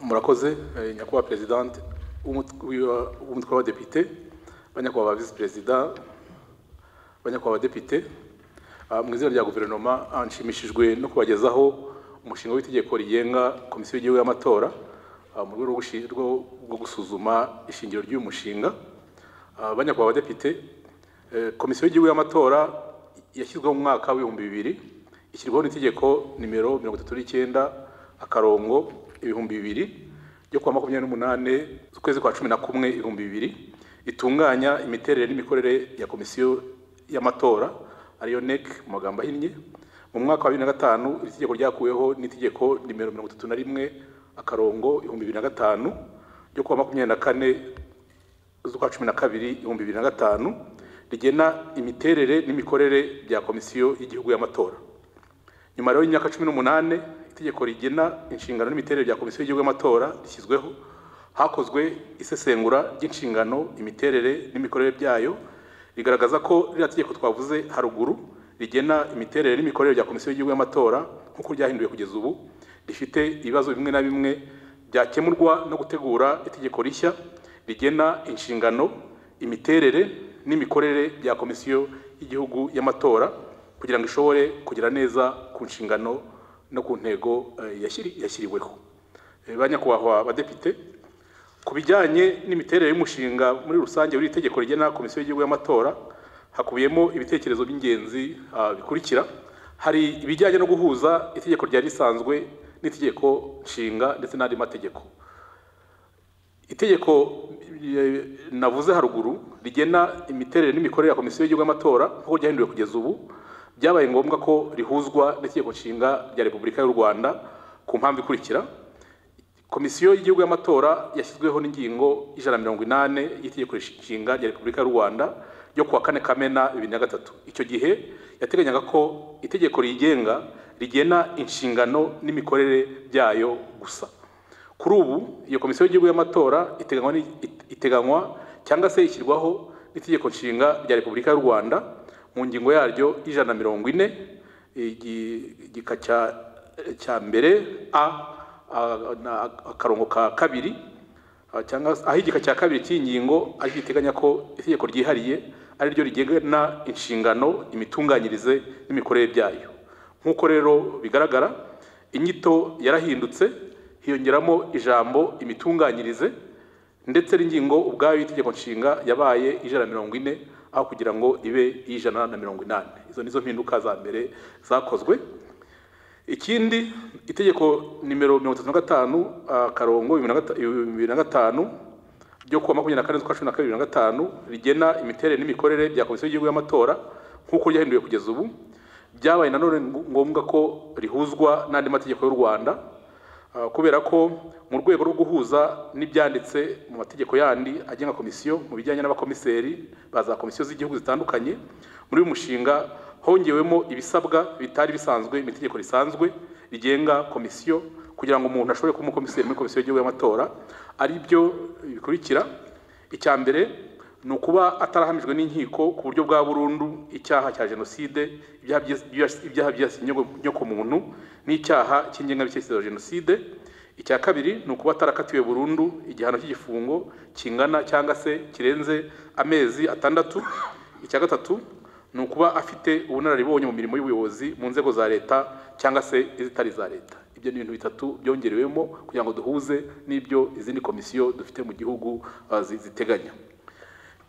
murakoze eh, nyakubahwa perezidante w'umut- w'iwa- w'umutwe w'abadepite banyakubahwa visi perezida banyakubahwa abadepite Ah, mu izina rya guverinoma ah, nshimishijwe no kubagezaho umushinga w'itegeko rigenga komisiyo y'igihugu y'amatora ah, mu rwego rwo gushi- rwo- rwo gusuzuma ishingiro ry'uyu mushinga Ah, banyakubahwa abadepite eh, komisiyo y'igihugu y'amatora yashyizweho mu mwaka w'ibihumbi bibiri ishyirwaho n'itegeko nimero mirongo itatu n'icyenda akarongo ibihumbi bibiri ryo kuwa makumyabiri n'umunani z'ukwezi kwa cumi na kumwe ibihumbi bibiri itunganya imiterere n'imikorere ya komisiyo y'amatora ariyo NEC mu magambo ahinnye mu mwaka wa bibiri na gatanu iri tegeko ryakuweho n'itegeko nimero mirongo itatu na rimwe akarongo ibihumbi bibiri na gatanu ryo kuwa makumyabiri na kane z'ukwa cumi na kabiri ibihumbi bibiri na gatanu rigena imiterere n'imikorere bya komisiyo y'igihugu y'amatora nyuma rero y'imyaka cumi n'umunani itegeko rigena inshingano n'imiterere bya komisiyo y'igihugu y'amatora rishyizweho hakozwe isesengura ry'inshingano imiterere n'imikorere byayo rigaragaza ko ririya tegeko twavuze haruguru rigena imiterere n'imikorere bya komisiyo y'igihugu y'amatora nk'uko ryahinduwe kugeza ubu rifite ibibazo bimwe na bimwe byakemurwa no gutegura itegeko rishya rigena inshingano imiterere n'imikorere bya komisiyo y'igihugu y'amatora kugira ngo ishobore kugera neza ku nshingano no ku ntego eh, yashyiri- yashyiriweho Eh, banyakubahwa badepite ku bijyanye n'imiterere y'umushinga muri rusange w'iri tegeko rigena komisiyo y'igihugu y'amatora hakubiyemo ibitekerezo by'ingenzi ah, bikurikira hari ibijyanye no guhuza itegeko ryari risanzwe n'itegeko nshinga ndetse n'andi mategeko itegeko eh, navuze haruguru rigena imiterere n'imikorere ya komisiyo y'igihugu y'amatora nk'uko ryahinduwe kugeza ubu byabaye ngombwa ko rihuzwa n'itegeko nshinga rya repubulika y'u rwanda ku mpamvu ikurikira komisiyo y'igihugu y'amatora yashyizweho n'ingingo ijana na mirongo inani y'itegeko nshinga rya repubulika y'u rwanda ryo kuwa kane kamena bibiri na gatatu icyo gihe yateganyaga ko itegeko riyigenga rigena inshingano n'imikorere byayo gusa kuri ubu iyo komisiyo y'igihugu y'amatora iteganywa ni- it- iteganywa cyangwa se ishyirwaho n'itegeko nshinga rya repubulika y'u rwanda mu ngingo yaryo y'ijana na mirongo ine igi- igika cya- cya mbere a a- na- akarongo ka kabiri ah, cyangwa se- aho igika cya kabiri cy'iyi ngingo ari giteganya ko itegeko ryihariye ari ryo rigena inshingano imitunganyirize n'imikorere byayo nk'uko rero bigaragara inyito yarahindutse hiyongeramo ijambo imitunganyirize ndetse n'ingingo ubwayo y'itegeko nshinga yabaye ijana na mirongo ine aho kugira ngo ibe ijana na mirongo inani izo nizo mpinduka za mbere zakozwe ikindi itegeko nimero mirongo itatu na gatanu akarongo bibiri na gatanu ryo kuwa makumyabiri na kane z'ukwa cumi na kabiri bibiri na gatanu rigena imiterere n'imikorere bya komisiyo y'igihugu y'amatora nk'uko ryahinduwe kugeza ubu byabaye nanone ngombwa ko rihuzwa n'andi mategeko y'u rwanda ah, kubera ko mu rwego rwo guhuza n'ibyanditse mu mategeko yandi agenga komisiyo mu bijyanye n'abakomiseri ba za komisiyo z'igihugu zitandukanye muri uyu mushinga hongewemo ibisabwa bitari bisanzwe mu itegeko risanzwe rigenga komisiyo kugira ngo umuntu ashobore kuba umukomiseri muri komisiyo y'igihugu y'amatora ari byo bikurikira icya mbere ni ukuba atarahamijwe n'inkiko ku buryo bwa burundu icyaha cya jenoside ibyaha byibas- ibyaha byibasiye inyogo- inyokomuntu n'icyaha cy'ingengabitekerezo ya jenoside icya kabiri ni ukuba atarakatiwe burundu igihano cy'igifungo kingana cyangwa se kirenze amezi atandatu icya gatatu ni ukuba afite ubunararibonye mu mirimo y'ubuyobozi mu nzego za leta cyangwa se izitari iza leta ibyo ni ibintu bitatu byongerewemo kugira ngo duhuze n'ibyo izindi komisiyo dufite mu gihugu ah, zi- ziteganya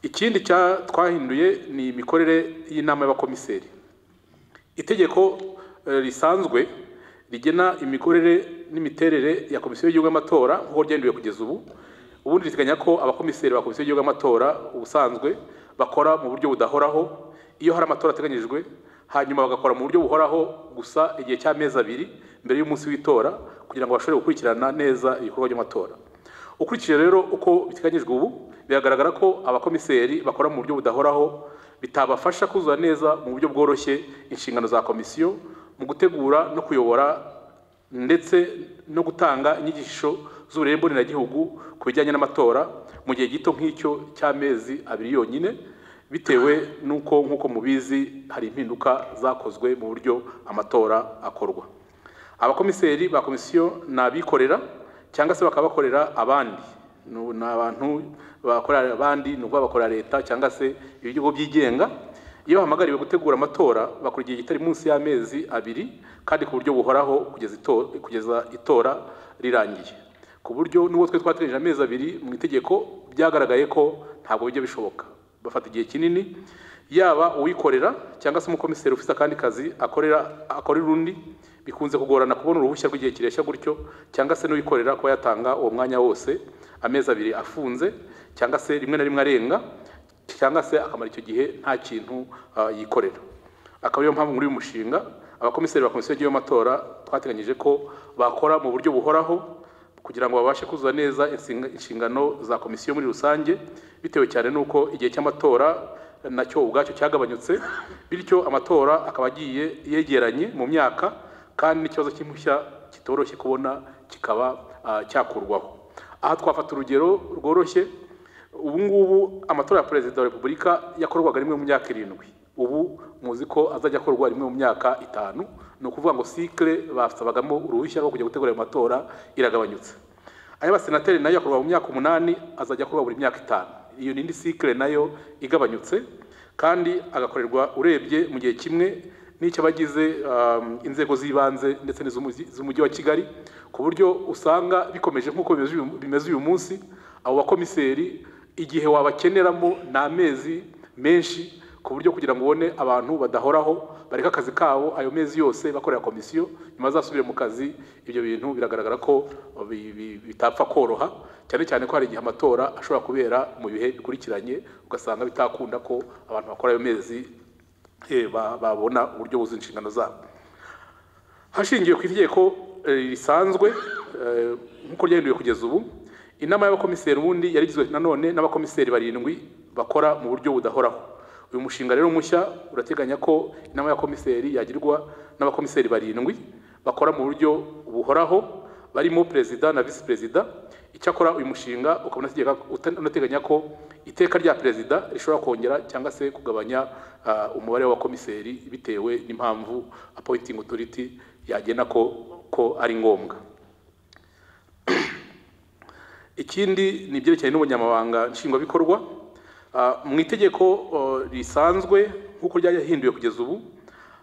ikindi cya twahinduye ni imikorere y'inama y'abakomiseri itegeko eh, risanzwe rigena imikorere n'imiterere ya komisiyo y'igihugu y'amatora nk'uko ryahinduwe kugeza ubu ubundi riteganya ko abakomiseri ba komisiyo y'igihugu y'amatora ubusanzwe bakora mu buryo budahoraho iyo hari amatora ateganyijwe hanyuma bagakora mu buryo buhoraho gusa igihe cy'amezi abiri mbere y'umunsi w'itora kugira ngo bashobore gukurikirana neza ibikorwa by'amatora ukurikije rero uko biteganyijwe ubu biragaragara ko abakomiseri bakora mu buryo budahoraho bitabafasha kuzura neza mu buryo bworoshye inshingano za komisiyo mu gutegura no kuyobora ndetse no gutanga inyigisho z'uburere mboneragihugu ku bijyanye n'amatora mu gihe gito nk'icyo cy'amezi abiri yonyine bitewe n'uko nk'uko mubizi hari impinduka zakozwe mu buryo amatora akorwa abakomiseri ba komisiyo ni abikorera cyangwa se bakaba bakorera abandi Nu- ni abantu bakorera abandi ni ukuvuga bakorera leta cyangwa se ibigo byigenga iyo bahamagariwe gutegura amatora bakora igihe kitari munsi y'amezi abiri kandi ku buryo buhoraho kugeza ito- kugeza itora rirangiye ku buryo n'ubwo twe twateganyije amezi abiri mu itegeko byagaragaye ko ntabwo bijya bishoboka bafata igihe kinini yaba uwikorera cyangwa se umukomiseri ufite akandi kazi akorera akorera undi bikunze kugorana kubona uruhushya rw'igihe kireshya gutyo cyangwa se n'uwikorera kuba yatanga uwo mwanya wose amezi abiri afunze cyangwa se rimwe na rimwe arenga cyangwa se akamara icyo gihe nta kintu ah, yikorera akaba ariyo mpamvu muri uyu mushinga abakomiseri ba komisiyo y'amatora twateganyije ko bakora mu buryo buhoraho kugira ngo babashe kuzuza neza insinga- inshingano za komisiyo muri rusange bitewe cyane n'uko igihe cy'amatora nacyo ubwacyo cyagabanyutse bityo amatora akaba agiye yegeranye mu myaka kandi n'ikibazo cy'impushya kitoroshye kubona kikaba ah, cyakurwaho aha twafata urugero rworoshye ubu ngubu amatora ya perezida wa repubulika yakorwaga rimwe mu myaka irindwi ubu muzi ko azajya akorwa rimwe mu myaka itanu ni ukuvuga ngo sikire basabagamo uruhushya rwo kujya gutegura ayo matora iragabanyutse ay'abasenateri nayo yakorwa mu myaka umunani azajya akorwa buri myaka itanu iyo ni indi sikire nayo igabanyutse kandi agakorerwa urebye mu gihe kimwe n'icy'abagize um, inzego z'ibanze ndetse n'iz'umugi- z'umujyi wa kigali ku buryo usanga bikomeje nk'uko bimeze uyu- bimeze uyu munsi abo bakomiseri igihe wabakeneramo ni amezi menshi ku buryo kugira ngo ubone abantu badahoraho bareka akazi kabo ayo mezi yose bakorera komisiyo nyuma azasubire mu kazi ibyo bintu biragaragara ko bi- bi- bitapfa koroha cyane cyane ko hari igihe amatora ashobora kubera mu bihe bikurikiranye ugasanga bitakunda ko abantu bakora ayo mezi eh, ba- babona uburyo buzuye inshingano zabo hashingiwe ku itegeko eh, risanzwe eh, nk'uko ryahinduwe kugeza ubu inama y'abakomiseri ubundi yari igizwe nanone n'abakomiseri barindwi bakora mu buryo budahoraho uyu mushinga rero mushya urateganya ko inama y'abakomiseri yagirwa n'abakomiseri barindwi bakora mu buryo buhoraho barimo perezida na visi perezida icyakora uyu mushinga ukaba unategeka- uta- unateganya ko iteka rya perezida rishobora kongera cyangwa se kugabanya ah, umubare w'abakomiseri bitewe n'impamvu appointing authority yagena ko ko ari ngombwa ikindi ni ibyerekeranye n'ubunyamabanga nshingwabikorwa Ah, mu itegeko oh, risanzwe nk'uko ryahinduwe kugeza ubu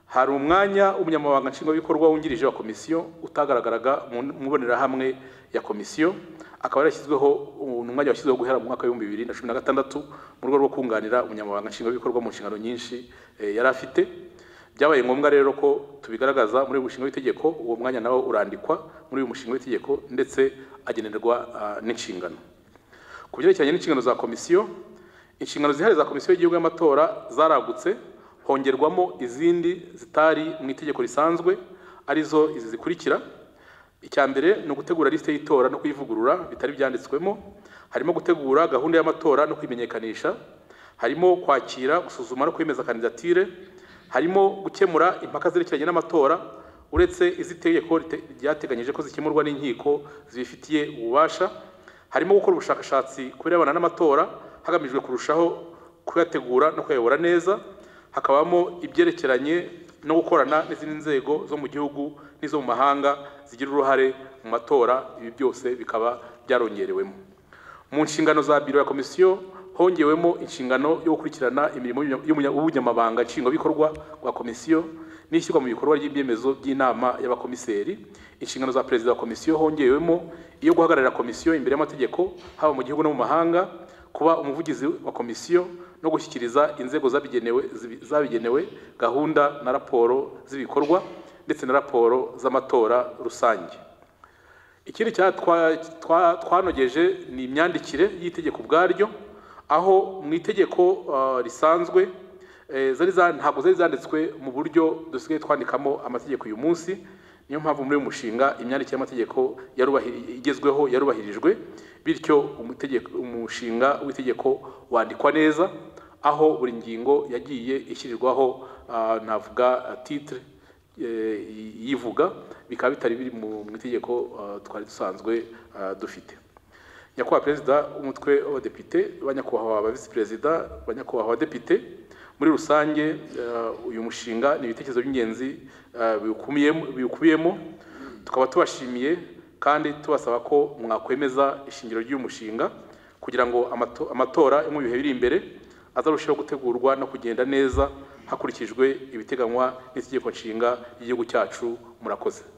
hari umwanya w'umunyamabanga nshingwabikorwa wungirije wa komisiyo utagaragaraga mu mu mbonerahamwe ya komisiyo akaba yarashyizweho uh, ni umwanya washyizweho guhera mu mwaka w'ibihumbi bibiri na cumi na gatandatu mu rwego rwo kunganira umunyamabanga nshingwabikorwa mu nshingano nyinshi eh, yari afite byabaye ngombwa rero ko tubigaragaza muri uyu mushinga w'itegeko uwo mwanya nawo urandikwa muri uyu mushinga w'itegeko ndetse agenerwa ah, n'inshingano ku byerekeranye n'inshingano za komisiyo inshingano zihariye za komisiyo y'igihugu y'amatora zaragutse hongerwamo izindi zitari mu itegeko risanzwe arizo izi zikurikira icya mbere ni ugutegura lisite y'itora no kuyivugurura bitari byanditswemo harimo gutegura gahunda y'amatora no kwimenyekanisha harimo kwakira gusuzuma no kwemeza kandidatire harimo gukemura impaka zerekeranye n'amatora uretse iz'itegeko rite- ryateganyije ko zikemurwa n'inkiko zibifitiye ububasha harimo gukora ubushakashatsi ku birebana n'amatora hagamijwe kurushaho kuyategura no kuyayobora neza hakabamo ibyerekeranye no gukorana n'izindi nzego zo mu gihugu n'izo mu mahanga zigira uruhare mu matora ibi byose bikaba byarongerewemo mu nshingano za biro ya komisiyo hongewemo inshingano yo gukurikirana imirimo y'umunya- y'ubunyamabanga nshingwabikorwa bwa komisiyo n'ishyirwa mu bikorwa ry'ibyemezo by'inama y'abakomiseri inshingano za perezida wa komisiyo hongewemo iyo guhagararira komisiyo imbere y'amategeko haba mu gihugu no mu mahanga kuba umuvugizi wa komisiyo no gushyikiriza inzego zabigenewe zibi- zabigenewe gahunda na raporo z'ibikorwa ndetse na raporo z'amatora rusange ikindi cya twa- twa- twanogeje ni imyandikire y'itegeko ubwaryo aho mu itegeko ah, risanzwe eh, zari za- ntabwo zari zanditswe mu buryo dusigaye twandikamo amategeko uyu munsi niyo mpamvu muri uyu mushinga imyandikire y'amategeko yarubahi- igezweho yarubahirijwe bityo umutegeko- umushinga w'itegeko wandikwa neza aho buri ngingo yagiye ishyirirwaho ah, navuga ah, titre eh, yivuga bikaba bitari biri mu mu itegeko eh, twari dusanzwe eh, dufite nyakubahwa perezida w'umutwe w'abadepite ba nyakubahwa ba visi perezida ba nyakubahwa abadepite muri rusange eh, uyu mushinga ni ibitekerezo by'ingenzi eh, biwukubiyemo- biwukubiyemo tukaba tubashimiye kandi tubasaba ko mwakwemeza ishingiro ry'uyu mushinga kugira ngo amato- amatora yo mu bihe biri imbere azarusheho gutegurwa no kugenda neza hakurikijwe ibiteganywa n'itegeko nshinga ry'igihugu cyacu murakoze